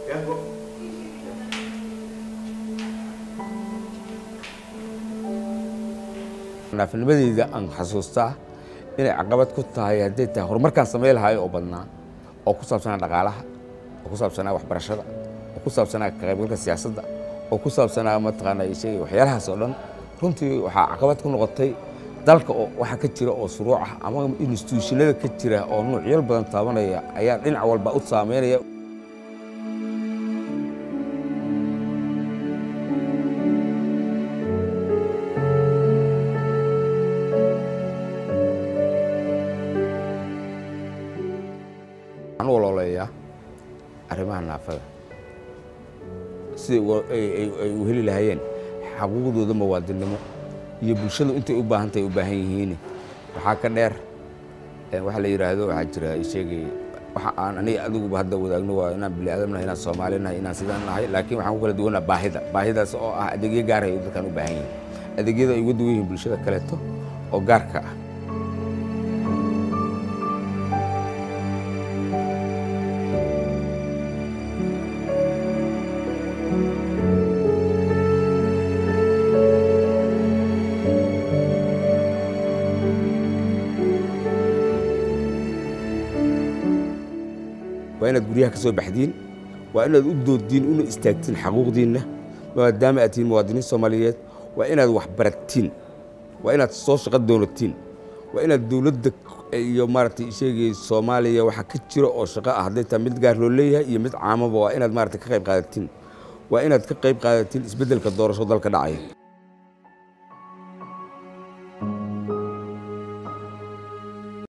naafnimadeyda aan xasuustaa inay caqabad ku tahay hadday tahay horumarkaan samey lahaay oo badnaa oo ku saabsanaa dhaqaalaha oo ku saabsanaa waxbarashada oo ku saabsanaa ka qaybgalka siyaasadda oo ku saabsanaa mataqaanaa sheegay waxyaalahaas oo dhan runtii waxaa caqabad ku noqotay dalka oo waxa ka jira oo suruuc ah ama instituushinada ka jira oo nuucyal badan taabanaya ayaa dhinac walba u saameynaya waxaan u olooleeyaa arrimaha naafada siday ay u heli lahaayeen xaquuqdooda muwaadinnimo iyo bulshadu intay u baahantahay u baahan yihiin waxaa ka dheer waxa la yidhaahdo waxaa jira sheegay waxa aan aniga adiguba hadda wadaagno waa inaan bini aadam nahay inaan soomaali nahay inaan sidaan nahay laakiin waxaan ku kala duwanaa baahida baahidaas oo ah adeegyo gaarhay ay dadkan u baahan yihiin adeegyada ay uga duwan yihiin bulshada kaleeto oo gaarka ah waa inaad guryaha ka soo baxdiin waa inaad u dooddiin una istaagtiin xaquuqdiinna maadaama aad tihiin muwaadiniin soomaaliyeed waa inaad wax baratiin waa inaad soo shaqo doonatiin waa inaad dowladda iyo maaragtay sheegay soomaaliya waxa ka jira oo shaqo ah hadday tahay mid gaar loo leeyahay iyo mid caamaba waa inaad maaragtay ka qayb qaadatiin waa inaad ka qayb qaadatiin isbeddelka doorasho dalka dhacaya